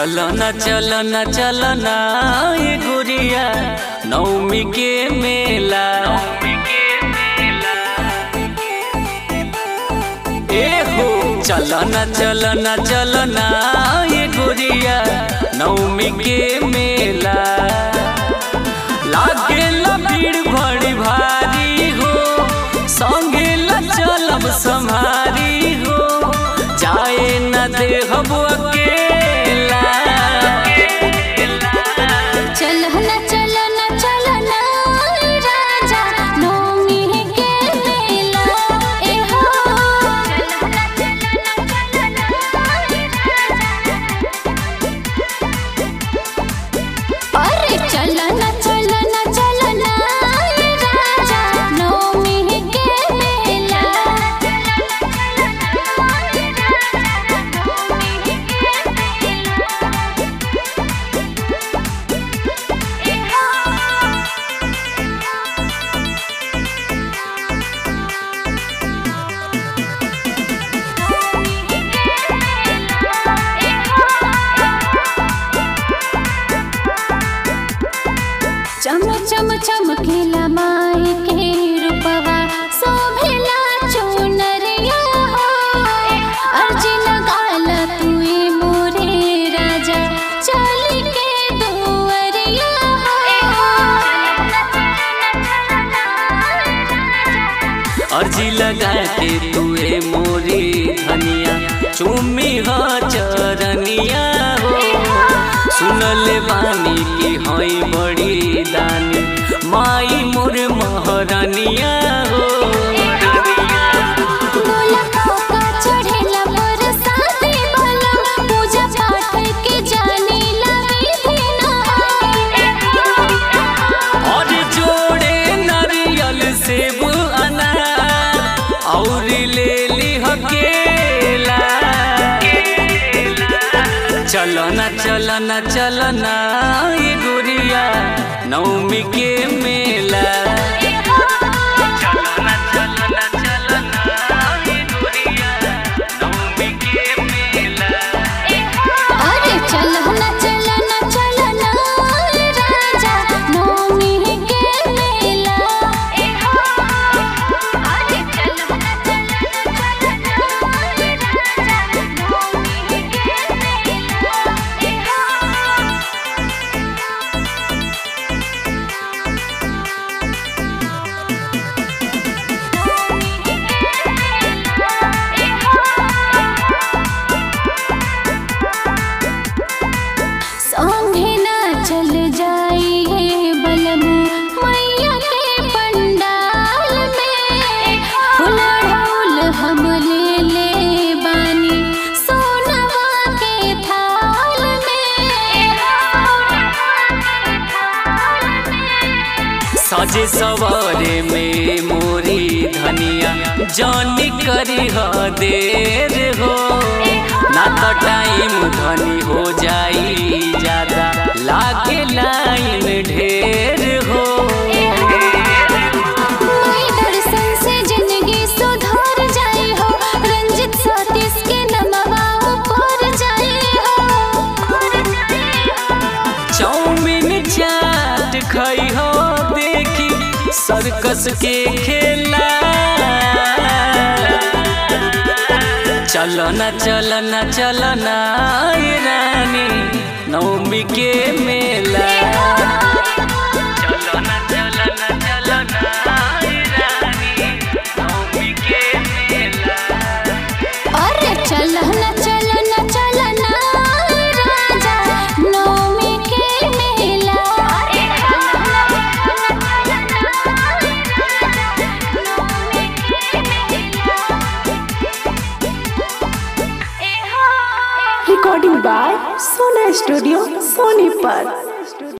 चलो न चलो न चलो न ये गुड़िया नवमी के मेला ए हो चलो न चलो न चलो न ये गुड़िया नवमी के मेला लागे भीड़ बड़ी भारी हो संगे ल चलब सम्हारी हो जाए न दे हम अकेला चलना चलना चलना राजा नवमी के मेला ए हो चलना चलना चलना अरे चलना चलना चलना राजा नवमी के मेला चम चम चमकेला माई के रूपवा शोभेला चुनरिया हो अर्जी लगाला तुए मोरे राजा चली के दुअरिया अर्जी लगा के तुए मोरी धनिया चुमी हो चरनिया हो सुनल बानी की हई बड़ी दानी माई मोर महरनिया हो बोला का चढ़ेला मोर साथे भला पूजा पाठ के जाने लगी बिना और जोड़े नारियल सेब अनार और ले ली हकेला चलो ना चलो ना चलो ना ये गुड़िया नवमी के मेला चलो ना चलो ना चलो ना ये गुड़िया नवमी के मेला अरे चलना चलना चलना राजा नवमी के मेला अरे चलना चलना चलना राजा नवमी के संगे ना चल जाइए बलमु मैया के पंडाल में फूल ढोल हम ले ले बानी सोनवा के थाल में सजे सवारे में मोरी धनिया जानी करी ह देर हो ना तो टाइम धनी हो जाई ज्यादा लागे लाइन ढेर हो कोई दर्शन से जिंदगी सुधर जाए हो रंजित सतीश के नमवा ऊपर जाए हो चाउमीन चाट खाई हो देखी सर्कस के खेला चलो ना चलो ना चलो ना ये रानी नवमी के मेला चलो ना चलो ना चलो ना ये रानी नवमी के मेला अरे चलना चलना चलना राजा नवमी के मेला recording by Sona Studio, Sonipat.